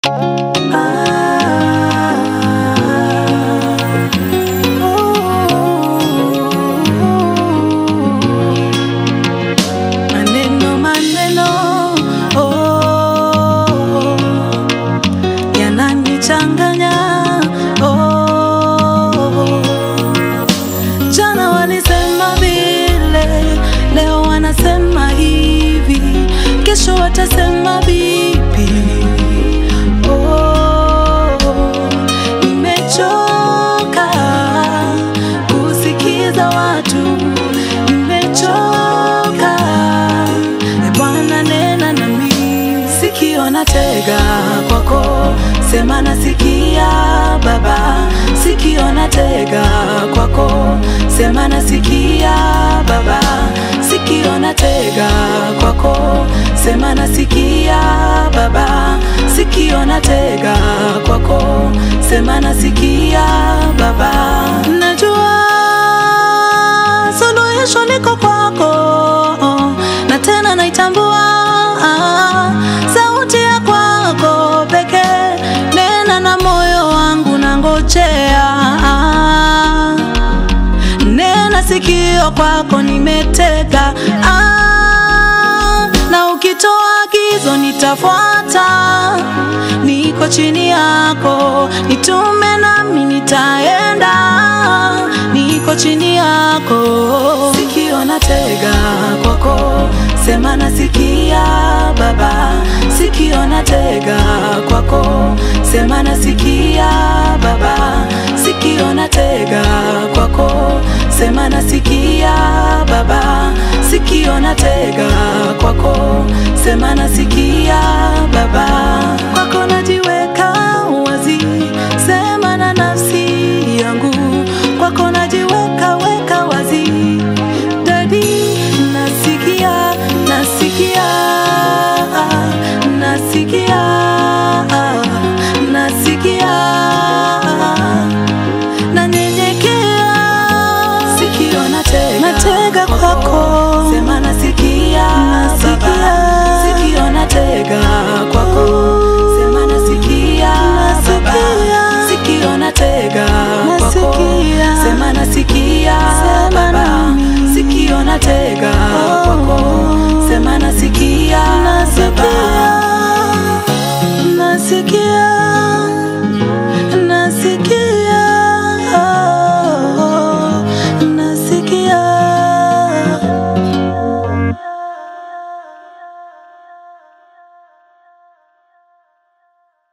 Maneno maneno oh, yananichanganya oh. Jana walisema vile, leo wanasema hivi, kesho watasema vipi? Oh, nimechoka kusikiza watu, nimechoka. E Bwana, nena nami, sikio natega kwako, sema nasikia Baba, sikio natega kwako, sema nasikia Baba, sikio natega kwako, sema nasikia Baba, sikio natega kwako, sema nasikia Baba, najua suluhisho liko kwako na tena naitambua sauti ya kwako pekee, nena na moyo wangu na ngojea, nena sikio kwako nimetega, ah, na ukitoa agizo nitafuata, niko chini yako, nitume nami nitaenda, niko chini yako, sikio natega kwako, sema nasikia Baba, sikio natega kwako, sema nasikia Baba, sikio natega kwako, sema nasikia Baba, sikio natega kwako, sema nasikia Baba.